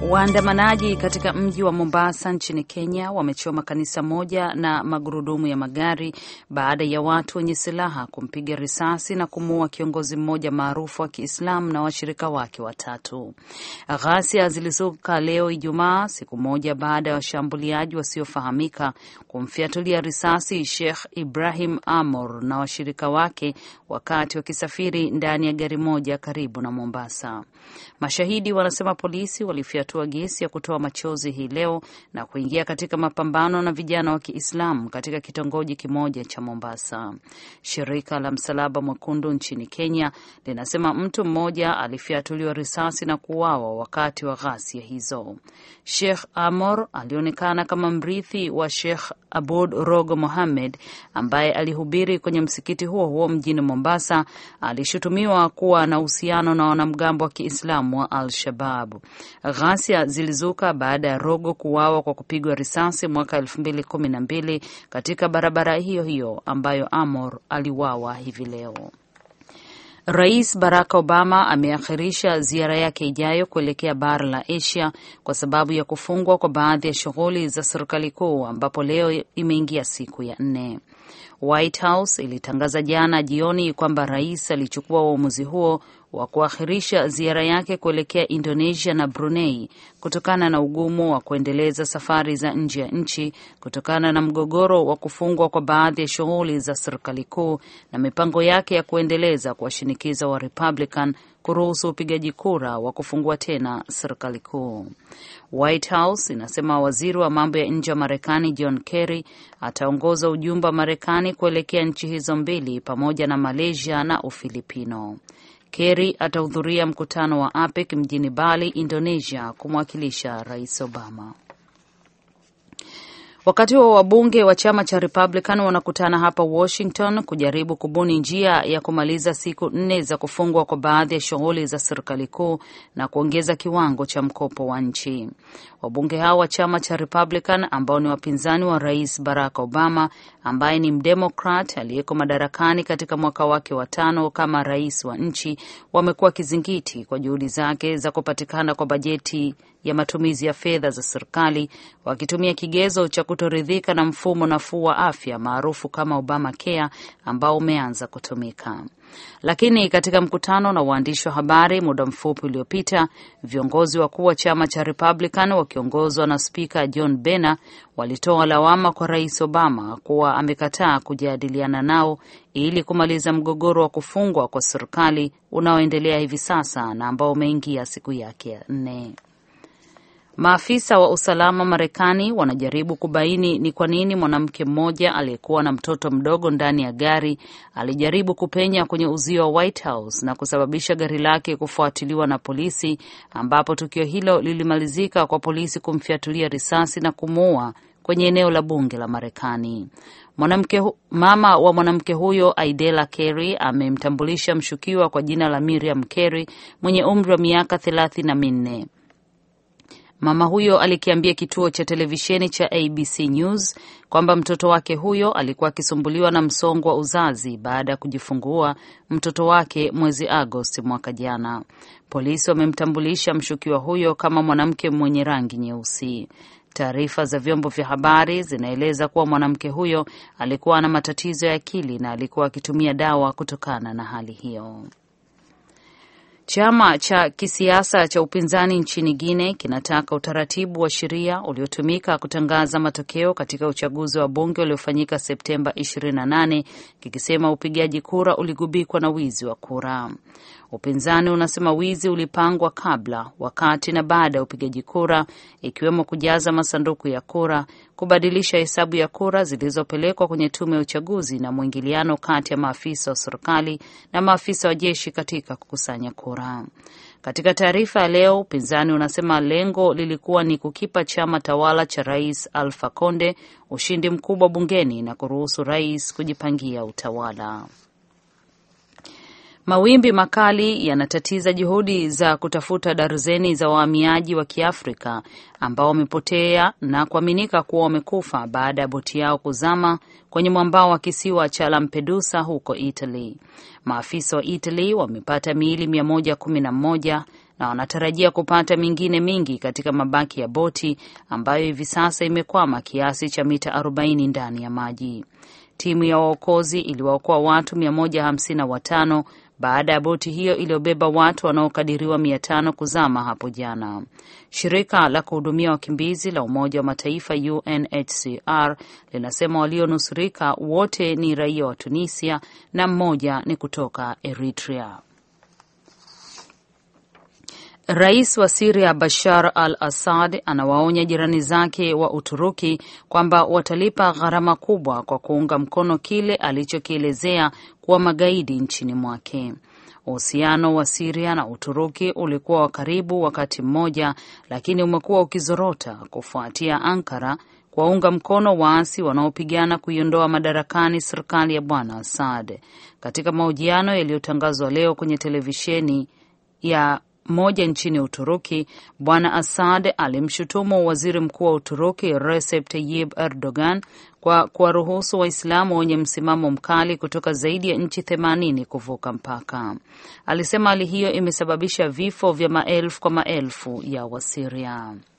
Waandamanaji katika mji wa Mombasa nchini Kenya wamechoma kanisa moja na magurudumu ya magari baada ya watu wenye silaha kumpiga risasi na kumuua kiongozi mmoja maarufu wa Kiislamu na washirika wake watatu. Ghasia zilizuka leo Ijumaa, siku moja baada ya washambuliaji wasiofahamika kumfiatulia risasi Sheikh Ibrahim Amor na washirika wake wakati wakisafiri ndani ya gari moja karibu na Mombasa. Mashahidi wanasema polisi walifyatua gesi ya kutoa machozi hii leo na kuingia katika mapambano na vijana wa Kiislamu katika kitongoji kimoja cha Mombasa. Shirika la Msalaba Mwekundu nchini Kenya linasema mtu mmoja alifyatuliwa risasi na kuuawa wakati wa ghasia hizo. Sheikh Amor alionekana kama mrithi wa Sheikh Abud Rogo Mohammed ambaye alihubiri kwenye msikiti huo huo mjini Mombasa. Alishutumiwa kuwa na uhusiano na wanamgambo wa Kiislamu wa Al-Shabab. Ghasia zilizuka baada ya Rogo kuuawa kwa kupigwa risasi mwaka elfu mbili kumi na mbili katika barabara hiyo hiyo ambayo Amor aliuawa hivi leo. Rais Barack Obama ameakhirisha ziara yake ijayo kuelekea bara la Asia kwa sababu ya kufungwa kwa baadhi ya shughuli za serikali kuu ambapo leo imeingia siku ya nne. White House ilitangaza jana jioni kwamba rais alichukua uamuzi huo wa kuakhirisha ziara yake kuelekea Indonesia na Brunei kutokana na ugumu wa kuendeleza safari za nje ya nchi kutokana na mgogoro wa kufungwa kwa baadhi ya shughuli za serikali kuu na mipango yake ya kuendeleza kuwashinikiza wa Republican kuruhusu upigaji kura wa kufungua tena serikali kuu. White House inasema waziri wa mambo ya nje wa Marekani John Kerry ataongoza ujumbe wa Marekani kuelekea nchi hizo mbili pamoja na Malaysia na Ufilipino. Kerry atahudhuria mkutano wa APEC mjini Bali, Indonesia, kumwakilisha Rais Obama. Wakati huo wabunge wa chama cha Republican wanakutana hapa Washington kujaribu kubuni njia ya kumaliza siku nne za kufungwa kwa baadhi ya shughuli za serikali kuu na kuongeza kiwango cha mkopo wa nchi. Wabunge hao wa chama cha Republican ambao ni wapinzani wa Rais Barack Obama ambaye ni mdemokrat aliyeko madarakani katika mwaka wake wa tano kama rais wa nchi, wamekuwa kizingiti kwa juhudi zake za kupatikana kwa bajeti ya matumizi ya fedha za serikali wakitumia kigezo cha kutoridhika na mfumo nafuu wa afya maarufu kama Obamacare ambao umeanza kutumika. Lakini katika mkutano na waandishi wa habari muda mfupi uliopita, viongozi wakuu wa chama cha Republican wakiongozwa na spika John Boehner walitoa lawama kwa rais Obama kuwa amekataa kujadiliana nao ili kumaliza mgogoro wa kufungwa kwa serikali unaoendelea hivi sasa na ambao umeingia siku yake ya nne. Maafisa wa usalama Marekani wanajaribu kubaini ni kwa nini mwanamke mmoja aliyekuwa na mtoto mdogo ndani ya gari alijaribu kupenya kwenye uzio wa White House na kusababisha gari lake kufuatiliwa na polisi, ambapo tukio hilo lilimalizika kwa polisi kumfiatulia risasi na kumuua kwenye eneo la bunge la Marekani. Mwanamke mama wa mwanamke huyo Aidela Carey amemtambulisha mshukiwa kwa jina la Miriam Carey mwenye umri wa miaka thelathini na minne. Mama huyo alikiambia kituo cha televisheni cha ABC News kwamba mtoto wake huyo alikuwa akisumbuliwa na msongo wa uzazi baada ya kujifungua mtoto wake mwezi Agosti mwaka jana. Polisi wamemtambulisha mshukiwa huyo kama mwanamke mwenye rangi nyeusi. Taarifa za vyombo vya habari zinaeleza kuwa mwanamke huyo alikuwa na matatizo ya akili na alikuwa akitumia dawa kutokana na hali hiyo. Chama cha kisiasa cha upinzani nchini Guinea kinataka utaratibu wa sheria uliotumika kutangaza matokeo katika uchaguzi wa bunge uliofanyika Septemba 28 kikisema upigaji kura uligubikwa na wizi wa kura. Upinzani unasema wizi ulipangwa kabla, wakati na baada ya upigaji kura, ikiwemo kujaza masanduku ya kura, kubadilisha hesabu ya kura zilizopelekwa kwenye tume ya uchaguzi na mwingiliano kati ya maafisa wa serikali na maafisa wa jeshi katika kukusanya kura. Katika taarifa ya leo, upinzani unasema lengo lilikuwa ni kukipa chama tawala cha Rais Alpha Conde ushindi mkubwa bungeni na kuruhusu rais kujipangia utawala. Mawimbi makali yanatatiza juhudi za kutafuta darzeni za wahamiaji wa Kiafrika ambao wamepotea na kuaminika kuwa wamekufa baada ya boti yao kuzama kwenye mwambao wa kisiwa cha Lampedusa huko Italy. Maafisa wa Italy wamepata miili mia moja kumi na moja na wanatarajia kupata mingine mingi katika mabaki ya boti ambayo hivi sasa imekwama kiasi cha mita 40 ndani ya maji. Timu ya waokozi iliwaokoa watu 155 baada ya boti hiyo iliyobeba watu wanaokadiriwa mia tano kuzama hapo jana. Shirika la kuhudumia wakimbizi la Umoja wa Mataifa UNHCR linasema walionusurika wote ni raia wa Tunisia na mmoja ni kutoka Eritrea. Rais wa Siria Bashar al Assad anawaonya jirani zake wa Uturuki kwamba watalipa gharama kubwa kwa kuunga mkono kile alichokielezea kuwa magaidi nchini mwake. Uhusiano wa Siria na Uturuki ulikuwa wa karibu wakati mmoja, lakini umekuwa ukizorota kufuatia Ankara kuwaunga mkono waasi wanaopigana kuiondoa madarakani serikali ya Bwana Assad. Katika mahojiano yaliyotangazwa leo kwenye televisheni ya moja nchini Uturuki, Bwana Assad alimshutumu waziri mkuu wa Uturuki Recep Tayyip Erdogan kwa kuwaruhusu Waislamu wenye msimamo mkali kutoka zaidi ya nchi themanini kuvuka mpaka. Alisema hali hiyo imesababisha vifo vya maelfu kwa maelfu ya Wasiria.